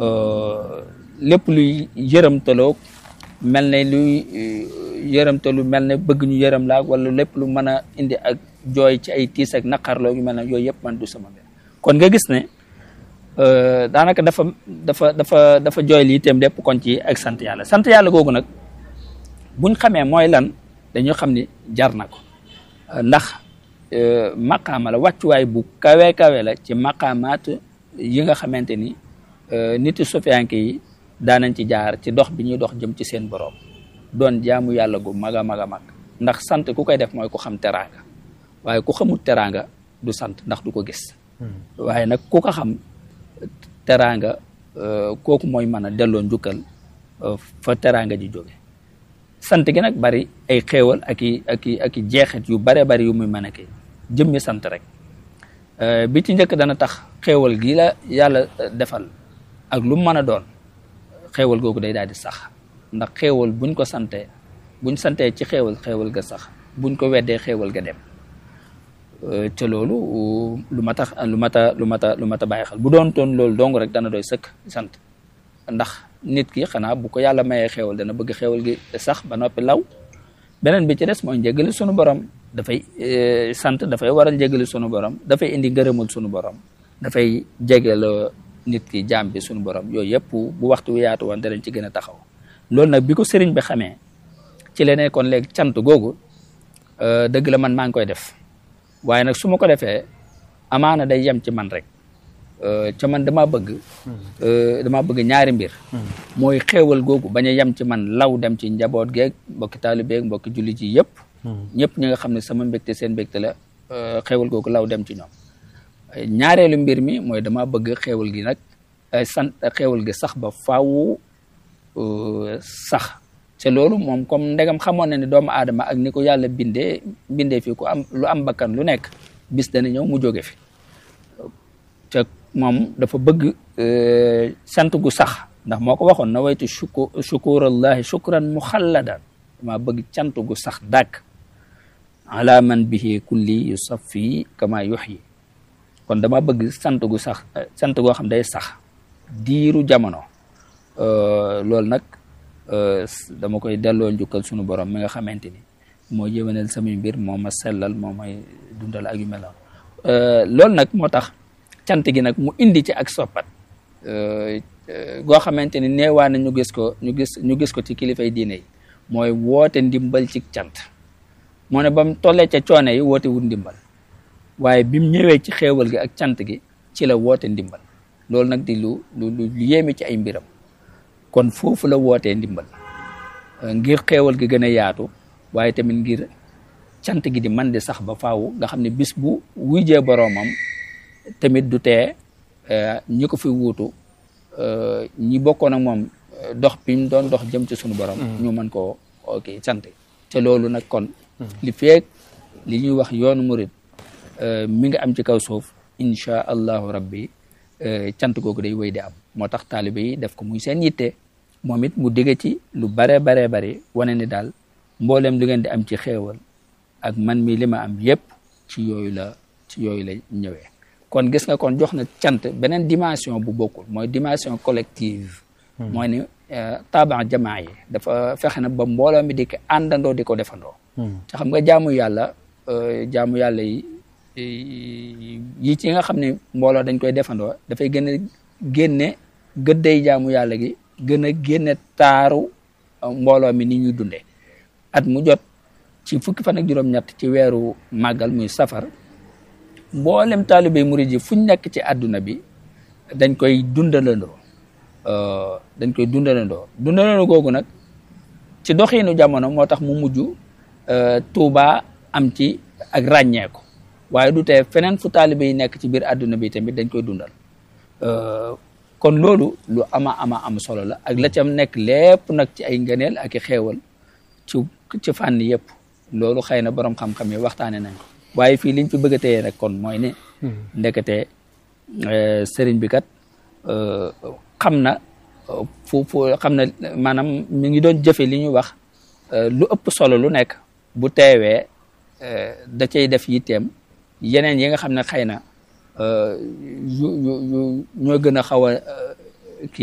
lépp luy yërëmtaloo mel ne luy yërëmtalu mel ne bëgg ñu yërëm laag wala lépp lu mën a indi ak jooy ci ay tiis ak naqarloo yu mel ne yooyu yëpp man du sama mbir kon nga gis ne daanaka dafa dafa dafa dafa jooy lii itam lépp kon ci ak sant yàlla sant yàlla googu nag buñ xamee mooy lan dañu xam ni jar na ko ndax maqaama la wàccuwaay bu kawe kawe la ci maqaamaat yi nga xamante ni nit sofiyanke yi daanañ ci jaar ci dox bi ñuy dox jëm ci seen borom doon jaamu yàlla gu mag a mag a mag ndax sant ku koy def mooy ku xam teraanga waaye ku xamul teraanga du sant ndax du ko gis waaye nag ku ko xam teraanga kooku mooy mën a delloo njukkal fa teraanga ji jóge sant gi nag bari ay xéewal ak i ak i ak i jeexit yu bare bari yu muy mën a kii jëmmi sant rek bi ci njëkk dana tax xéewal gi la yàlla defal ak lu mu mën a doon xéewal googu day daal di sax ndax xéewal buñ ko santee buñ santee ci xéewal xéewal ga sax buñ ko weddee xéewal ga dem te loolu lu mat a lu mat a lu mat a lu mat a bàyyi xel bu doon toon loolu dong rek dana doy sëkk sant ndax nit ki xanaa bu ko yàlla mayee xéewal dana bëgg xéewal gi sax ba noppi law beneen bi ci des mooy njëgali sunu borom dafay sant dafay waral njëgali sunu borom dafay indi ngërëmul sunu borom dafay jegeel nit ki jaam bi sunu borom yooyu yëpp bu waxtu wi yaatu woon danañ ci gën a taxaw loolu nag bi ko sëriñ bi xamee ci la nekkoon léegi cant googu dëgg la man maa ngi koy def waaye nag su ma ko defee amaana day yem ci man rek ca man dama bëgg dama bëgg ñaari mbir mooy xéewal googu bañ a yem ci man law dem ci njaboot geeg mbokki taalibeeg mbokki jullit yi yëpp ñëpp ñi nga xam ne sama mbégte seen mbégte la xéewal googu law dem ci ñoom ñaareelu mbir mi mooy dama bëgg xéewal gi nag sant xéewal gi sax ba faaw sax te loolu moom comme ndegam xamoon na ne doomu aadama ak ni ko yàlla bindee bindee fi ku am lu am bakkan lu nekk bis dana ñëw mu jóge fi te moom dafa bëgg sant gu sax ndax moo ko waxoon na waytu shuku shukurallahi shukran muxalladan dama bëgg cant gu sax dàkk ala man bihi kulli yusaffi kama yuxyi kon dama bëgg sant gu sax sant goo xam day sax diiru jamono loolu nag dama koy delloo njukkal sunu borom mi nga xamante ni moo yëwénal samay mbir moo ma sellal moo may dundal ak yu mel noonu loolu nag moo tax cant gi nag mu indi ci ak soppat goo xamante ni neewaa na ñu gis ko ñu gis ñu gis ko ci kilifay diine yi mooy woote ndimbal ci cant moo ne ba mu tollee ca coone yi woote wut ndimbal waaye bi mu ñëwee ci xéewal gi ak cant gi ci la woote ndimbal loolu nag di lu lu lu yéeme ci ay mbiram kon foofu la wootee ndimbal ngir xéewal gi gën a yaatu waaye tamit ngir cant gi di man di sax ba faaw nga xam ne bis bu wujjee boroomam tamit du tee ñi ko fi wuutu ñi bokkoon ak moom dox bi mu doon dox jëm ci sunu borom ñu mën koo ok sant te loolu nag kon li feek li ñuy wax yoonu murid mi nga am ci kaw suuf insha allahu rabbi cant googu day wéy di am moo tax taalibe yi def ko muy seen yitte moom it mu digge ci lu bare bare bari wane ni daal mboolem li ngeen di am ci xéewal ak man mi li ma am yépp ci yooyu la ci yooyu la ñëwee kon gis nga kon jox na cant beneen dimension bu bokkul mooy dimension collective mooy ni taban jamaa yi dafa fexe na ba mbooloo mi di ko àndandoo di ko defandoo te xam nga jaamu yàlla jaamu yàlla yi yi ci nga xam ne mbooloo dañ koy defandoo dafay gën a génne gëdday jaamu yàlla gi gën a génne taaru mbooloo mi ni ñuy dunde at mu jot ci fukki fan ak juróom-ñett ci weeru màggal muy safar mboolem taalibe murid yi fuñ nekk ci àdduna bi dañ koy dundalandoo dañ koy dundalandoo dundalandoo googu nag ci doxiinu jamono moo tax mu mujj Tuuba am ci ak ràññeeku waaye du tee feneen fu taalibe yi nekk ci biir àdduna bi tamit dañ koy dundal kon loolu lu ama ama am solo la ak la cam nekk lépp nag ci ay ngëneel ak i xeewal ci ci fànn yëpp loolu xëy na borom xam-xam yi waxtaane nañ ko waaye fii liñ fi bëgg a téye rek kon mooy ne ndekete sëriñ bi kat xam na fu fu xam na maanaam mi ngi doon jëfe li ñuy wax lu ëpp solo lu nekk bu teewee da cay def yitteem yeneen yi nga xam ne xëy na yu yu yu ñoo gën a xaw a